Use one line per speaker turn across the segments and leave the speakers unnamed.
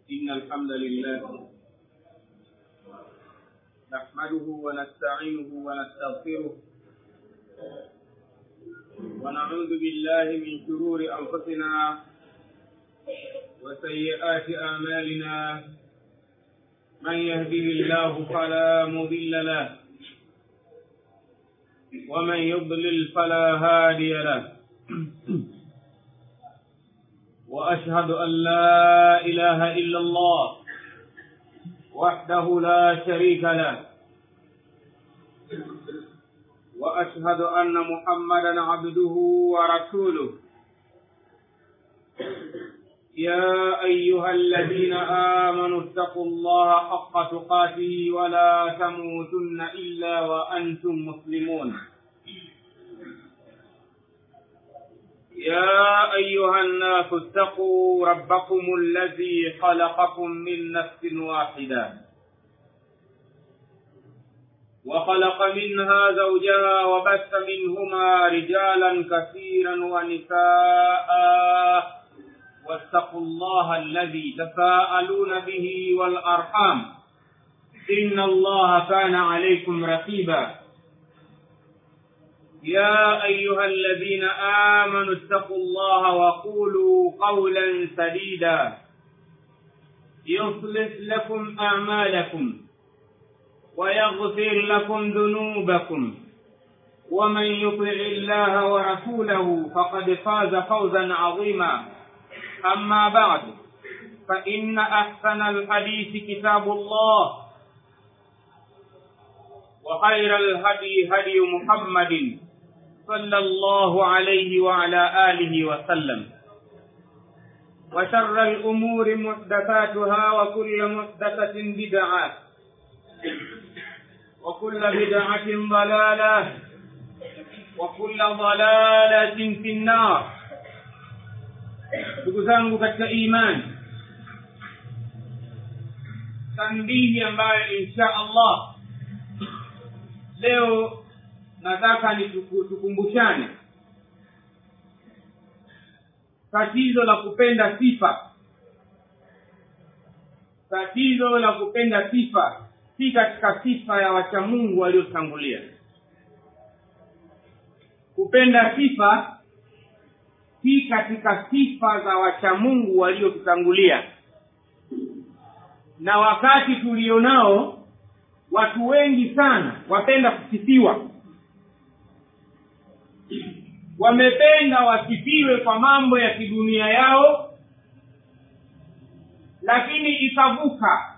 إن الحمد لله نحمده ونستعينه ونستغفره ونعوذ بالله من شرور أنفسنا وسيئات أعمالنا من يهده الله فلا مضل له ومن يضلل فلا هادي له واشهد ان لا اله الا الله وحده لا شريك له واشهد ان محمدا عبده ورسوله يا ايها الذين امنوا اتقوا الله حق تقاته ولا تموتن الا وانتم مسلمون يا أيها الناس اتقوا ربكم الذي خلقكم من نفس واحدة وخلق منها زوجها وبث منهما رجالا كثيرا ونساء واتقوا الله الذي تساءلون به والأرحام إن الله كان عليكم رقيبا يا أيها الذين آمنوا اتقوا الله وقولوا قولا سديدا يصلح لكم أعمالكم ويغفر لكم ذنوبكم ومن يطع الله ورسوله فقد فاز فوزا عظيما أما بعد فإن أحسن الحديث كتاب الله وخير الهدي هدي محمد صلى الله عليه وعلى آله وسلم وشر الأمور محدثاتها وكل محدثة بدعة وكل بدعة ضلالة وكل ضلالة في النار ndugu zangu katika imani tanbihi ambayo insha allah leo nataka ni tukumbushane tatizo la kupenda sifa tatizo la kupenda sifa si katika sifa ya wachamungu waliotangulia kupenda sifa si katika sifa za wachamungu waliotutangulia na wakati tulionao watu wengi sana wapenda kusifiwa wamependa wasifiwe kwa mambo ya kidunia yao lakini ikavuka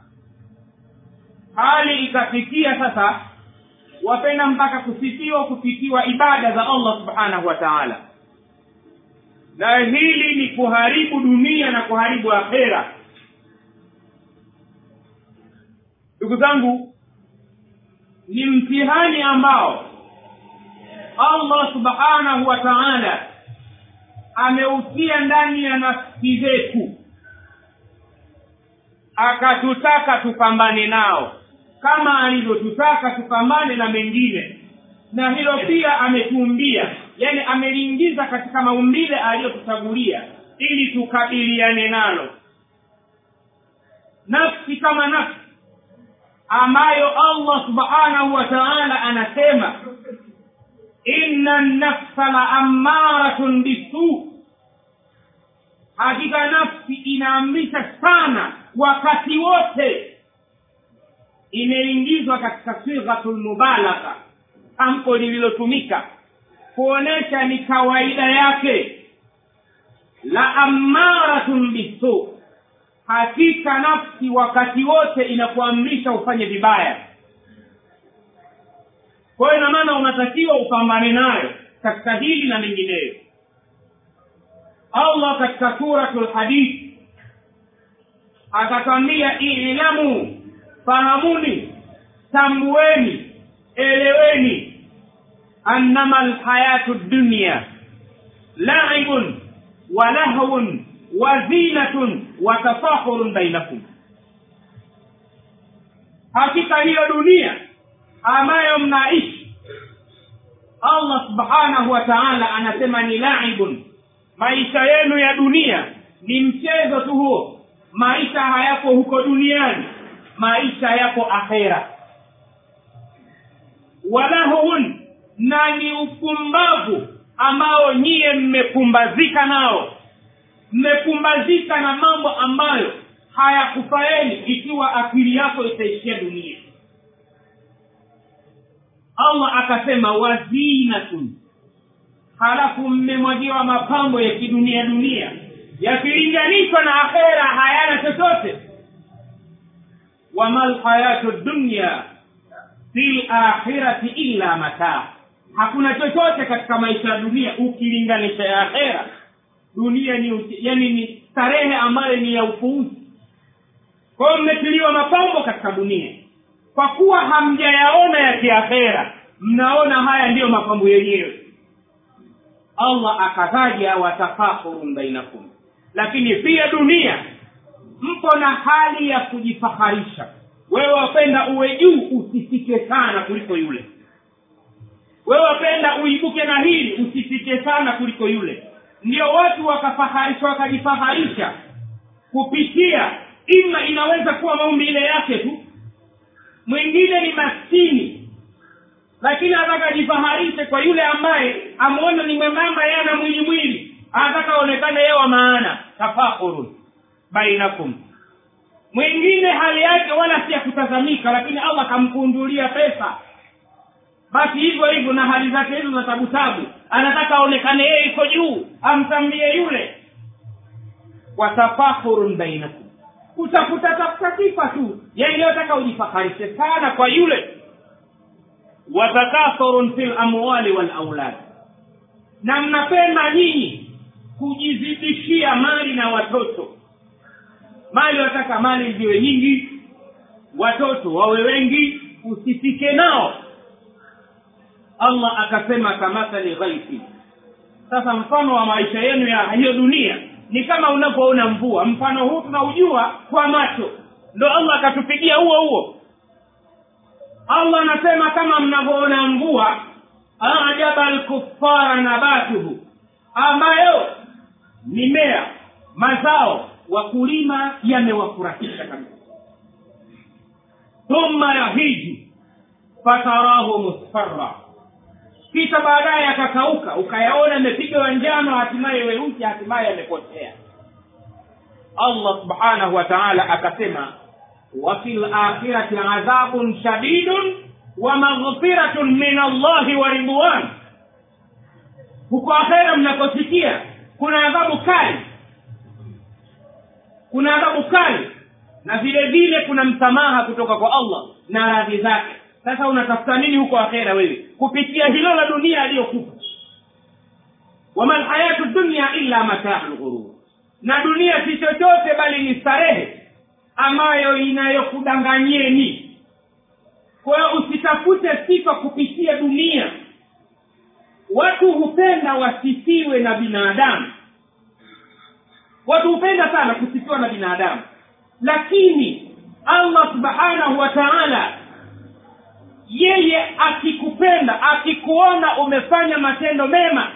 hali ikafikia sasa wapenda mpaka kusifiwa kufikiwa ibada za allah subhanahu wa taala na hili ni kuharibu dunia na kuharibu akhera ndugu zangu ni mtihani ambao allah subhanahu wa taala ameutia ndani ya nafsi zetu akatutaka tupambane nao kama alivyotutaka tupambane na mengine na hilo pia ametuumbia yani ameliingiza katika maumbile aliyotuchagulia ili tukabiliane nalo nafsi kama nafsi ambayo allah subhanahu wa taala anasema inna nafsa la ammaratun bisu hakika nafsi inaamrisha sana wakati wote imeingizwa katika sighatu lmubalagha tamko lililotumika kuonesha ni kawaida yake la ammaratun bisu hakika nafsi wakati wote inakuamrisha ufanye vibaya kwa hiyo inamaana unatakiwa upambane nayo katika hili na mengineyo allah katika suratu lhadithi akatwambia ilamu fahamuni tambueni eleweni annama lhayatu dunya laibun wa lahwun wa zinatun wa tafahurun bainakum hakika hiyo dunia ambayo mnaishi allah subhanahu wa taala anasema ni laibun maisha yenu ya dunia ni mchezo tu huo maisha hayako huko duniani maisha yako akhera walahun na ni upumbavu ambao nyiye mmepumbazika nao mmepumbazika na mambo ambayo hayakufaeni ikiwa akili yako itaishia dunia allah akasema wazinatun halafu mmemwagiwa mapambo ya kidunia dunia yakilinganishwa na akhera hayana chochote wama lhayatu dunya fi lakhirati illa mataa hakuna chochote katika maisha ya dunia ukilinganisha ya akhera dunia ni yani ni starehe ambayo ni ya upuuzi kwa hiyo mmetiliwa mapambo katika dunia kwa kuwa hamjayaona ya kiakhera mnaona haya ndiyo mapambo yenyewe allah akataja watafakhurun bainakum lakini pia dunia mpo na hali ya kujifaharisha wewe wapenda uwe juu usifike sana kuliko yule wewe wapenda uibuke na hili usifike sana kuliko yule ndio watu wakafaharisha wakajifaharisha kupitia ima inaweza kuwa maumbile yake tu mwingine ni maskini lakini anataka ajifaharishe kwa yule ambaye ameona ni mwembamba yeye ana mwili mwili anataka aonekane yeye wa maana tafakhurun bainakum mwingine hali yake wala si ya kutazamika lakini allah akamkundulia pesa basi hivyo hivyo na hali zake hizo za tabutabu anataka aonekane yeye iko juu amtambie yule watafakhurun bainakum kutafuta tafuta sifa tu yaliyotaka ujifaharishe sana kwa yule watakathurun fi lamwali walaulad na mnapenda nyinyi kujizidishia mali na watoto mali wataka mali ziwe nyingi watoto wawe wengi usifike nao allah akasema kamathali ghaithi sasa mfano wa maisha yenu ya hiyo dunia ni kama unapoona mvua mfano huu tunaujua kwa macho ndo allah akatupigia huo huo allah anasema kama mnavyoona mvua ajaba lkufara nabatuhu ambayo mimea mazao wakulima yamewafurahisha kabisa thumma yahiji fatarahu musfarra kisha baadaye akakauka ukayaona yamepigwa njano hatimaye weusi hatimaye yamepotea allah subhanahu wa taala akasema wafi lakhirati adhabun shadidun wa maghfiratun min allahi wa ridwan huko akhera mnakosikia kuna adhabu kali kuna adhabu kali na vile vile kuna msamaha kutoka kwa allah na radhi zake sasa unatafuta nini huko akhera wewe kupitia hilo la dunia aliyokupa wama lhayatu dunya illa mataa lghurur na dunia si chochote bali ni starehe ambayo inayokudanganyeni kwa hiyo usitafute sifa kupitia dunia watu hupenda wasifiwe na binadamu watu hupenda sana kusifiwa na binadamu lakini allah subhanahu wa taala yeye akikupenda akikuona umefanya matendo mema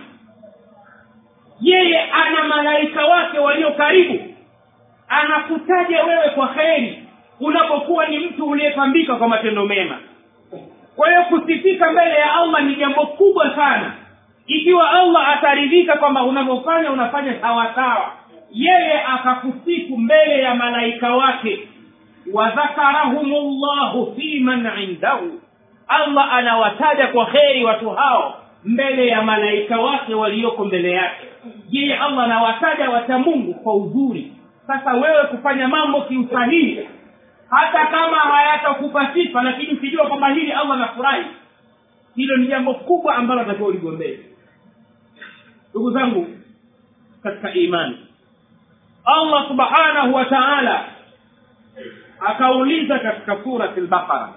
yeye ana malaika wake walio karibu anakutaja wewe kwa kheri unapokuwa ni mtu uliyepambika kwa matendo mema kwa hiyo kusifika mbele ya allah ni jambo kubwa sana ikiwa allah ataridhika kwamba unavyofanya unafanya sawasawa yeye akakusifu mbele ya malaika wake wadhakarahum llahu fi man indahu allah anawataja kwa kheri watu hao mbele ya malaika wake walioko mbele yake je allah anawataja wacha mungu kwa uzuri sasa wewe kufanya mambo kiusahihi hata kama hayatakupa sifa lakini ukijua kwamba hili allah anafurahi hilo ni jambo kubwa ambalo atakiwa uligombee ndugu zangu katika imani allah subhanahu wa taala akauliza katika surati lbaqara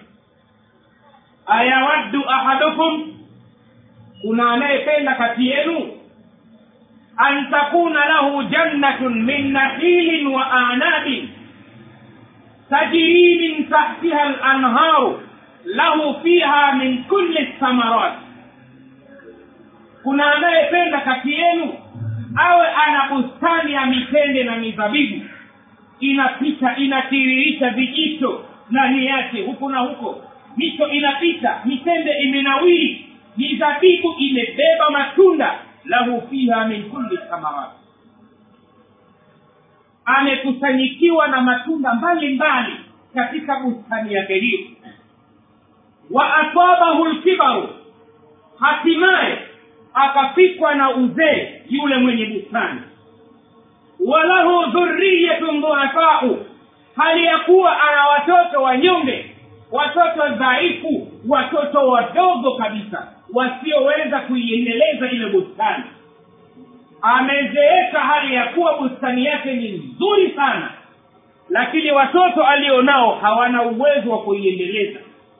ayawaddu ahadukum kuna anayependa kati yenu an takuna lahu jannatun min nakhilin wa anabin tajri min tahtiha lanharu lahu fiha min kulli thamarat kuna anayependa kati yenu awe ana bustani ya mitende na mizabibu inapita inatiririsha vijito ndani yake huku na huko mito inapita mitende imenawiri mizabibu imebeba matunda lahu fiha min kulli thamarati amekusanyikiwa na matunda mbalimbali katika bustani yake hiyo wa asabahu lkibaru hatimaye akafikwa na uzee yule mwenye bustani walahu dhuriyatun dhuafau hali ya kuwa ana watoto wanyonge watoto dhaifu watoto wadogo kabisa wasioweza kuiendeleza ile bustani amezeeka hali ya kuwa bustani yake ni nzuri sana lakini watoto alionao hawana uwezo wa kuiendeleza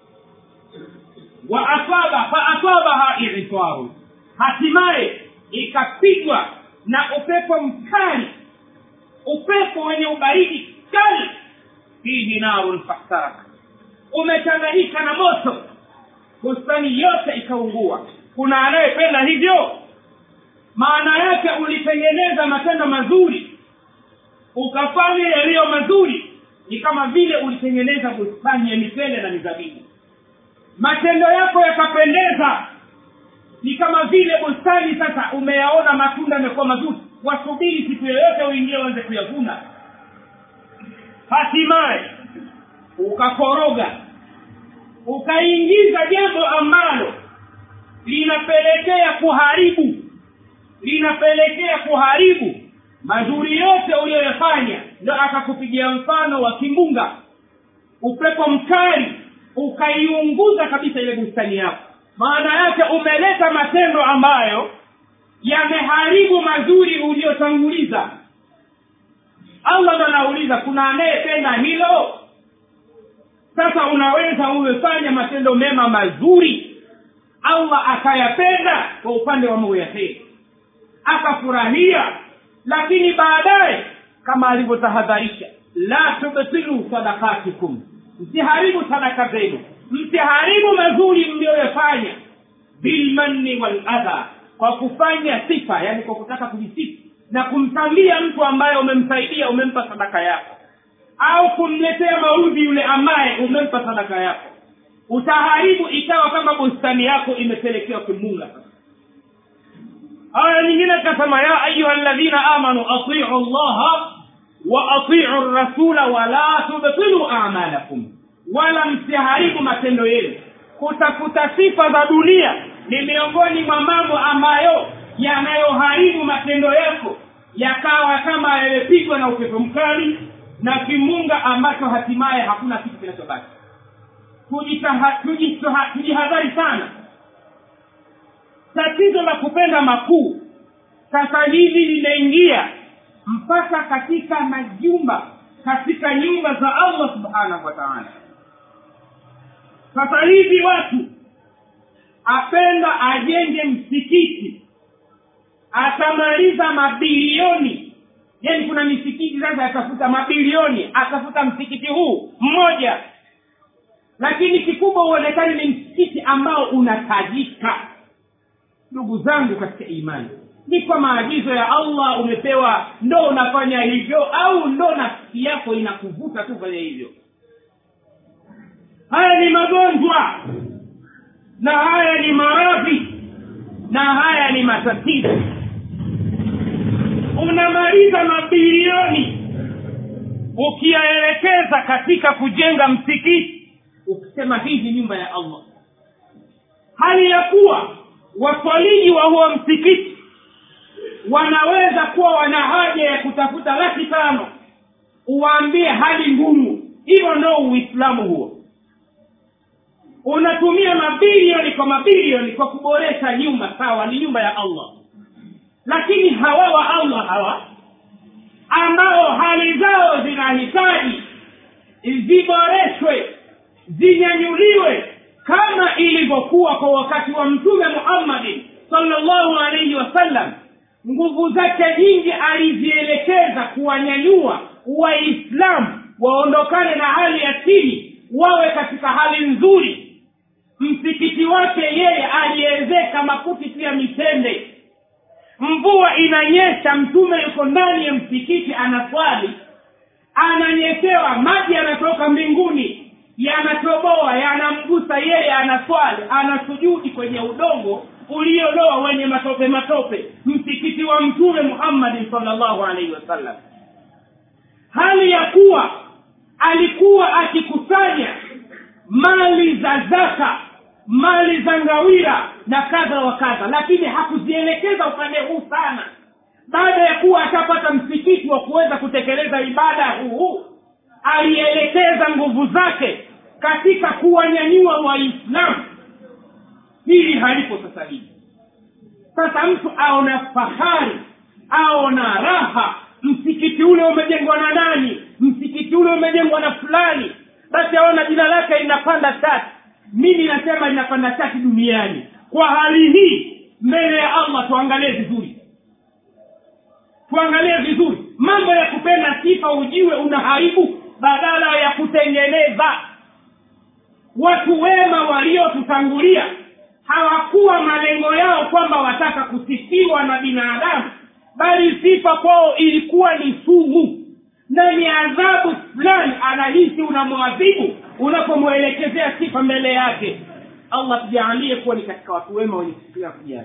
wa asaba fa asabaha iritwaru hatimaye ikapigwa na upepo mkali upepo wenye ubaridi kali fihi narun fahtaraka umechanganyika na moto bustani yote ikaungua kuna anayependa hivyo maana yake ulitengeneza matendo mazuri ukafanya yaliyo mazuri ni kama vile ulitengeneza bustani ya mitende na mizabibu matendo yako yakapendeza ni kama vile bustani sasa umeyaona matunda yamekuwa mazuri wasubiri siku yoyote uingie uanze kuyavuna hatimaye ukakoroga ukaingiza jambo ambalo linapelekea kuharibu linapelekea kuharibu mazuri yote uliyoyafanya ndo akakupigia mfano wa kimbunga upepo mkali ukaiunguza kabisa ile bustani yako maana yake umeleta matendo ambayo yameharibu mazuri uliyotanguliza allah ndo anauliza kuna anayependa hilo sasa unaweza umefanya matendo mema mazuri allah akayapenda kwa upande wa mambo ya heri akafurahia lakini baadaye kama alivyotahadharisha la tubtilu sadakatikum msiharibu sadaka zenu msiharibu mazuri mliyoyafanya bilmanni waladha kwa kufanya sifa yani kwa kutaka kujisifu na kumtambia mtu ambaye umemsaidia umempa sadaka yako au kumletea maudhi yule ambaye umempa sadaka yako utaharibu ikawa kama bustani yako imepelekewa kimunga aya nyingine kasema ya ayuha ladhina amanu atiu llaha wa atiu rasula wala tubtilu amalakum wala msiharibu matendo yenu kutafuta sifa za dunia ni miongoni mwa mambo ambayo yanayoharibu matendo yako yakawa kama yamepigwa na upepo mkali na kimunga ambacho hatimaye hakuna kitu kinachobaki tujihadhari sana tatizo la kupenda makuu sasa hivi limeingia mpaka katika majumba katika nyumba za allah subhanahu wa taala sasa hivi watu apenda ajenge msikiti atamaliza mabilioni yani kuna misikiti sasa atafuta mabilioni atafuta msikiti huu mmoja lakini kikubwa uonekani ni msikiti ambao unatajika ndugu zangu katika imani ni kwa maagizo ya allah umepewa ndo unafanya hivyo au ndo nafsi yako inakuvuta tu fanya hivyo haya ni magonjwa na haya ni maradhi na haya ni matatizo unamaliza mabilioni ukiyaelekeza katika kujenga msikiti ukisema hii ni nyumba ya allah hali ya kuwa waswaliji wa huo msikiti wanaweza kuwa wana haja ya kutafuta laki tano uwaambie hali ngumu hivyo ndo uislamu huo unatumia mabilioni kwa mabilioni kwa kuboresha nyumba sawa ni nyumba ya allah lakini hawa wa allah hawa ambao hali zao zinahitaji ziboreshwe zinyanyuliwe kama ilivyokuwa kwa wakati wa mtume muhammadin salllahu alaihi wasallam nguvu zake nyingi alizielekeza kuwanyanyua waislamu waondokane na hali ya chini wawe katika hali nzuri msikiti wake yeye aliezeka makuti pia mitende mvua inanyesha mtume yuko ndani ya msikiti anaswali ananyekewa maji yanatoka mbinguni yanatoboa yanamgusa yeye anaswali anasujudi kwenye udongo ulioloa wenye matope matope msikiti wa mtume muhammadin salllahu alaihi wasallam hali ya kuwa alikuwa akikusanya mali za zaka mali za ngawira na kadha wa kadha lakini hakuzielekeza upande huu sana baada ya kuwa atapata msikiti wa kuweza kutekeleza ibada huu alielekeza nguvu zake katika kuwanyanyua waislamu hili halipo sasa hivi sasa mtu aona fahari aona raha msikiti ule umejengwa na nani msikiti ule umejengwa na fulani basi aona jina lake linapanda tatu mimi nasema linapanda tatu duniani kwa hali hii mbele ya allah tuangalie vizuri tuangalie vizuri mambo ya kupenda sifa ujiwe unaharibu badala ya kutengeneza watu wema waliotutangulia hawakuwa malengo yao kwamba wataka kusifiwa na binadamu bali sifa kwao ilikuwa ni sumu na ni adhabu fulani anahisi unamwadhibu unapomwelekezea sifa mbele yake allah tujaalie kuwa ni katika watu wema wenye kusikia kujali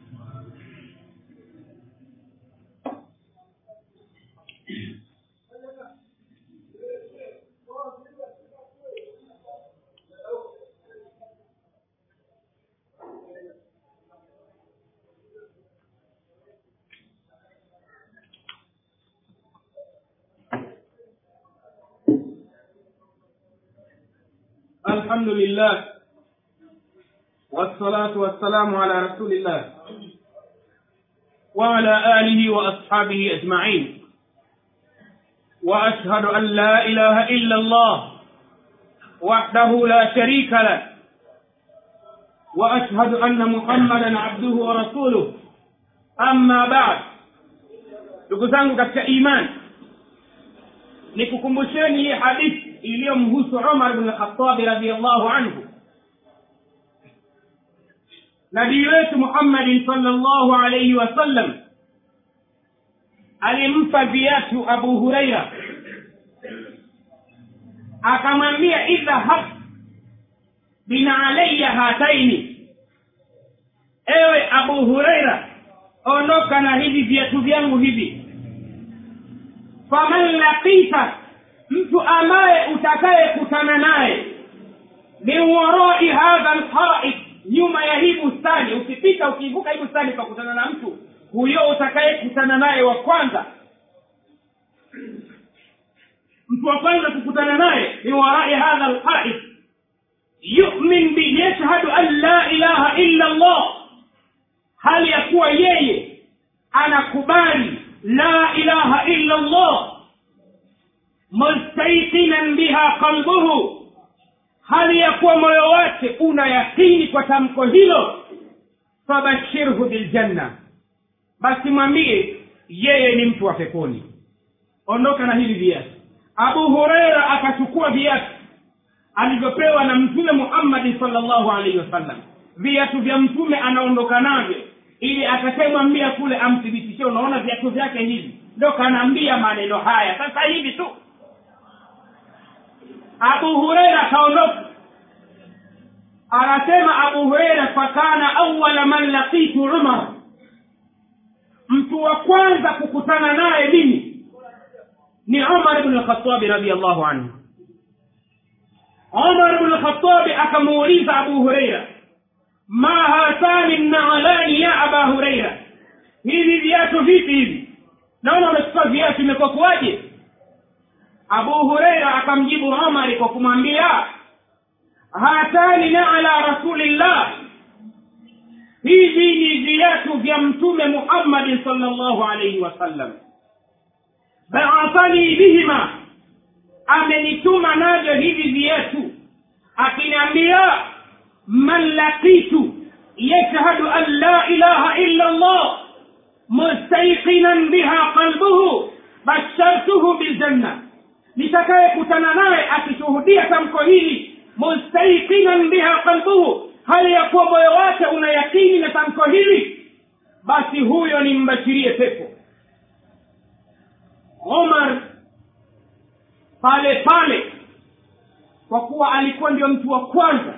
الحمد لله والصلاة والسلام على رسول الله وعلى آله وأصحابه أجمعين وأشهد أن لا إله إلا الله وحده لا شريك له وأشهد أن محمدا عبده ورسوله أما بعد ndugu zangu katika imani nikukumbusheni hii hadithi iliyomhusu umar bn lkhatabi radiallahu anhu nabii wetu muhammadin salllahu alaihi wasallam alimpa viatu abu hureira akamwambia idhhab binalaya hataini ewe abu hureira ondoka na hivi viatu vyangu hivi faman laqita mtu ambaye utakayekutana naye min warai hadha lhaid nyuma ya hii bustani ukipita ukivuka hii bustani ukakutana na mtu huyo utakayekutana naye wa kwanza mtu wa kwanza kukutana naye min warai hadha lhaid yumin bi yashhadu an la ilaha illa allah hali ya kuwa yeye anakubali la ilaha illa allah mustaiqinan biha qalbuhu hali ya kuwa moyo wake una yakini kwa tamko hilo fabashirhu biljanna basi mwambie yeye ni mtu wa peponi ondoka na hivi viatu abu hureira akachukua viatu alivyopewa na mtume muhammadi salllahu alaihi wasallam viatu vya mtume anaondoka navyo ili atakayemwambia kule amthibitishie unaona viatu vyake hivi ndo kanaambia maneno haya sasa hivi tu abu hureira akaondoka anasema abu hureira fakana awala man laqitu umar mtu wa kwanza kukutana naye mimi ni umar bnu lkhatabi radiallahu anhu umar bnu lkhatabi akamuuliza abu hureira ma hatani nalani ya aba hureira hivi viatu vipi hivi naona umechukua viatu imekuwa kuwaje abu hureira akamjibu umari kwa kumwambia hatani naala rasulillah hivi ni viatu vya mtume muhammadin salllahu alaihi wasallam baathani bihima amenituma navyo hivi viatu akiniambia man laqitu yashhadu an la ilaha illa allah mustaiqinan biha qalbuhu bashartuhu biljanna nitakayekutana naye akishuhudia tamko hili mustaiqinan biha qalbuhu hali ya kuwa moyo wake una yakini na tamko hili basi huyo nimbashirie pepo omar pale pale kwa kuwa alikuwa ndio mtu wa kwanza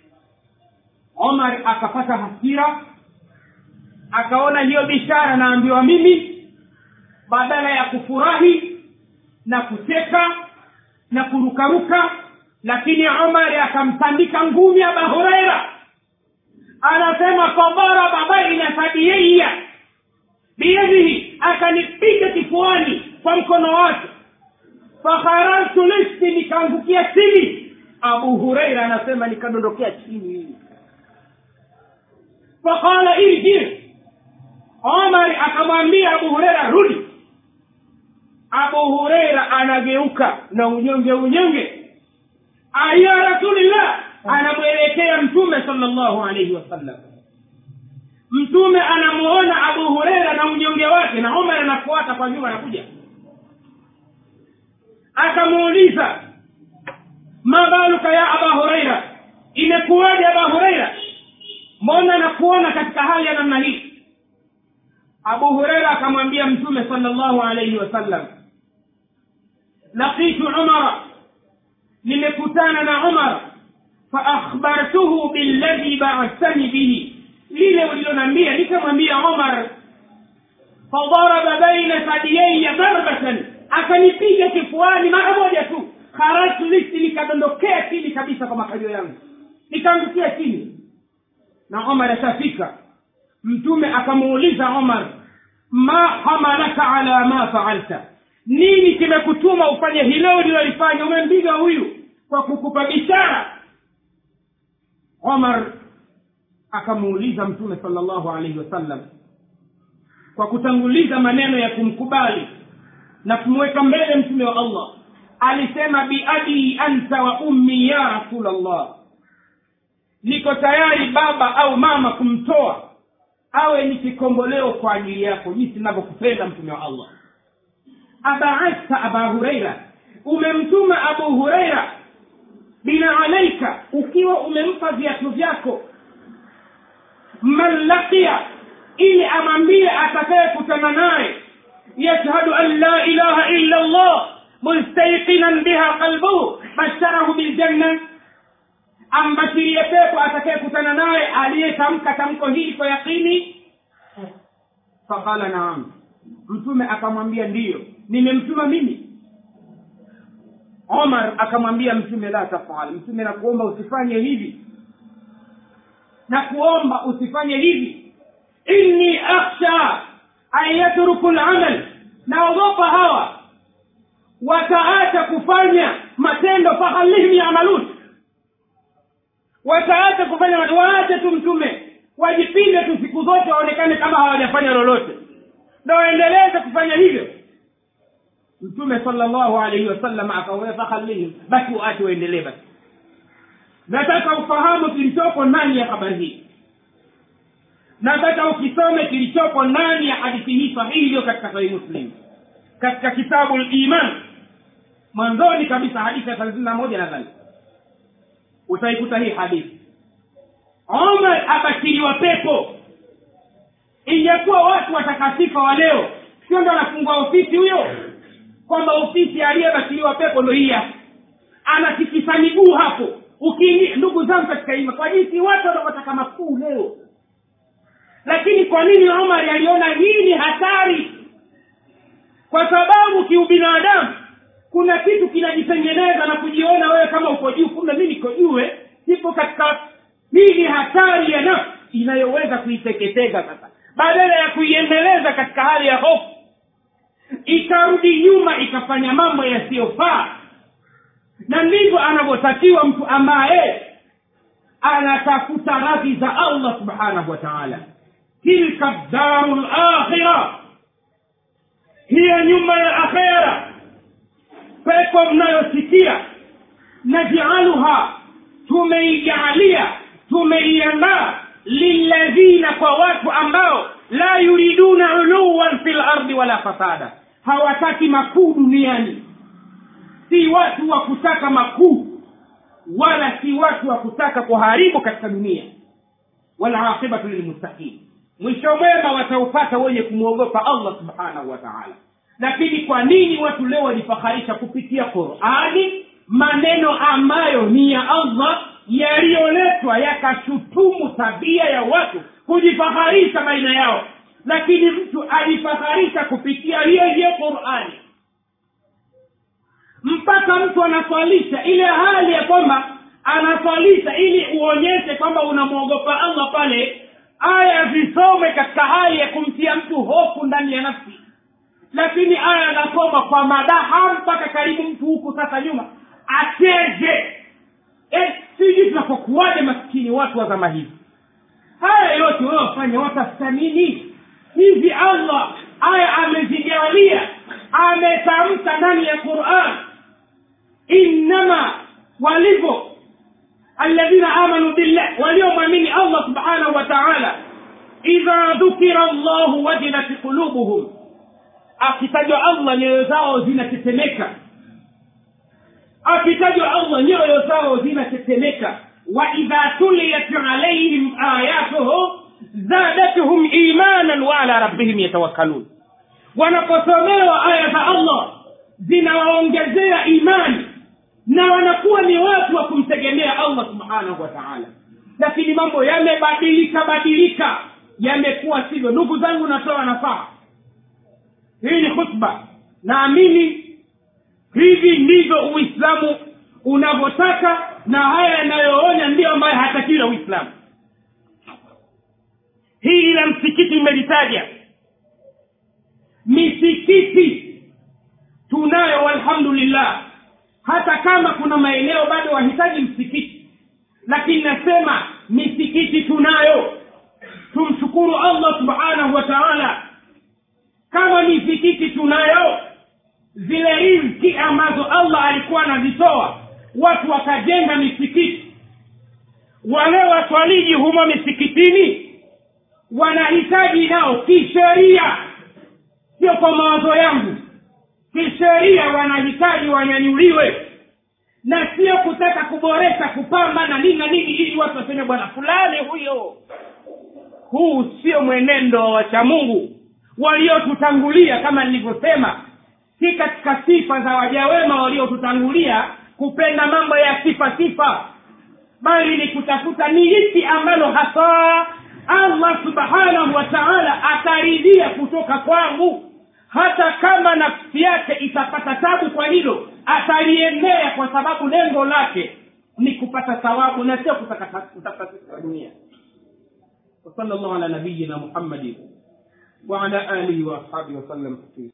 omar akapata hasira akaona hiyo bishara naambiwa mimi badala ya kufurahi na kucheka na kurukaruka lakini omar akamtandika ngumi aba hureira anasema fadaraba baina sadiyaiya biyadihi akanipiga kifuani kwa mkono wake fakharartu listi nikaangukia chini abu hureira anasema nikadondokea chini faqala irji omar akamwambia abu hureira rudi abu hureira anageuka na unyonge unyonge ya rasulillah anamwelekea mtume sala llahu alaihi wasallam mtume anamuona abu hureira na unyonge wake na omar anafuata kwa nyuma anakuja akamuuliza mabaluka ya aba hureira imekuwaje aba hureira mbona nakuona katika hali ya namna hii abu hureira akamwambia mtume sala llahu alaihi wasallam laqitu umara nimekutana na umar faakhbartuhu billadhi baathani bihi lile ulilonambia nikamwambia omar fadaraba baina sadiyaiya darbatan akanipiga kifuani mara moja tu kharajtu listi nikadondokea chini kabisa kwa makalio yangu nikaangukia chini na omar ashafika mtume akamuuliza omar ma hamalaka ala ma faalta nini kimekutuma ufanye hilo ulilolifanya umempiga huyu kwa kukupa bishara omar akamuuliza mtume sala llahu alaihi wasallam kwa kutanguliza maneno ya kumkubali na kumweka mbele mtume wa allah alisema biabii anta wa ummi ya rasulllah niko tayari baba au mama kumtoa awe ni kikomboleo kwa ajili yako jinsi navyokupenda mtume wa allah abaasta aba hureira umemtuma abu hureira bina alaika ukiwa umempa viatu vyako man laqiya ili amwambie atakayekutana naye yashhadu an la ilaha illa allah mustaiqinan biha qalbuhu basharahu biljanna ambashirie pepo atakayekutana naye aliyetamka tamko hili kwa yaqini faqala naam mtume akamwambia ndiyo nimemtuma mimi omar akamwambia mtume la tafal mtume nakuomba usifanye hivi na kuomba usifanye hivi inni akhsha an yatruku lamal naogopa hawa wataacha kufanya matendo fahalihim yamalun wataacha kufanya waache tu mtume wajipinde tu siku zote waonekane kama hawajafanya lolote ndo waendeleze kufanya hivyo mtume sala llahu alaihi wasallam akawea fahalihim basi waache waendelee basi nataka ufahamu kilichopo ndani ya habari hii nataka ukisome kilichopo ndani ya hadithi hii sahihi iliyo katika sahihi muslim katika kitabu liman mwanzoni kabisa hadithi ya thelathini na moja nadhani utaikuta hii hadithi omar abashiriwa pepo ingekuwa watu watakatifa wa leo sio ndo anafungua ofisi huyo kwamba ofisi aliyebashiriwa pepo ndo hii hapa anatikisa miguu hapo ukiingia ndugu zangu katika ima kwa jinsi watu wanavyotaka makuu leo lakini kwa nini omar aliona hii ni hatari kwa sababu kiubinadamu kuna kitu kinajitengeneza na kujiona wewe kama uko juu kumbe mi niko jue sipo katika hii ni hatari ya nafsi inayoweza kuiteketeza sasa badala ya kuiendeleza katika hali ya hofu ikarudi nyuma ikafanya mambo yasiyofaa na ndivyo anavyotakiwa mtu ambaye anatafuta radhi za allah subhanahu wa taala tilka daru lakhira hiyo nyumba ya akhera pepo mnayosikia najaaluha tumeijaalia tumeiandaa lilladhina kwa watu ambao la yuriduna uluwan fi lardi wala fasada hawataki makuu duniani si watu wa kutaka makuu wala si watu wa kutaka kuharibu katika dunia walaqibatu lilmuttaqin mwisho mwema wataupata wenye kumwogopa allah subhanahu wa taala lakini kwa nini watu leo walifaharisha kupitia qurani maneno ambayo ni ya allah yaliyoletwa yakashutumu tabia ya watu kujifaharisha baina yao lakini mtu alifaharisha kupitia hiyo hiyo qurani mpaka mtu anaswalisha ile hali ya kwamba anaswalisha ili uonyeshe kwamba unamwogopa allah pale aya zisome katika hali ya kumtia mtu hofu ndani ya nafsi lakini aya anasoma kwa madaha mpaka karibu mtu huku sasa nyuma acheze e, sijui tunapokuwaje maskini watu wa zama hivi haya yote wayofanya watafuta nini hivi allah aya amezigawalia ametamka ndani ya quran innama walivyo alladhina amanu billah waliomwamini allah subhanahu wa taala idha dhukira llahu wajilat qulubuhum akitajwa allah nyoyo zao zinatetemeka akitajwa allah nyoyo zao zinatetemeka waidha tuliyat alaihim ayatuhu zadatuhum imanan waala rabbihim yatawakkalun wanaposomewa aya za allah zinawaongezea imani na wanakuwa ni watu wa kumtegemea allah subhanahu wa taala lakini mambo yamebadilika badilika yamekuwa sivyo ndugu zangu natoa nafaa hii ni khutba naamini hivi ndivyo uislamu unavyotaka na haya yanayoonya ndiyo ambayo hatakiwi na uislamu hili la msikiti imelitaja misikiti tunayo walhamdulillah hata kama kuna maeneo bado wahitaji msikiti lakini nasema misikiti tunayo tumshukuru allah subhanahu wa taala kama misikiti tunayo zile rizki ambazo allah alikuwa anazitoa watu wakajenga misikiti wale waswaliji humo misikitini wanahitaji nao kisheria sio kwa mawazo yangu kisheria wanahitaji wanyanyuliwe na sio kutaka kuboresha kupamba na nini na nini ili watu waseme bwana fulani huyo huu sio mwenendo wa wachamungu waliotutangulia kama nilivyosema si katika sifa za wajawema waliotutangulia kupenda mambo ya sifa sifa bali ni kutafuta ni lipi ambalo hasa allah subhanahu wa taala ataridhia kutoka kwangu hata kama nafsi yake itapata tabu kwa hilo ataliendea kwa sababu lengo lake ni kupata thawabu na sio kutafuta sifa dunia وصلى الله على نبينا محمد وعلى اله واصحابه وسلم تسليما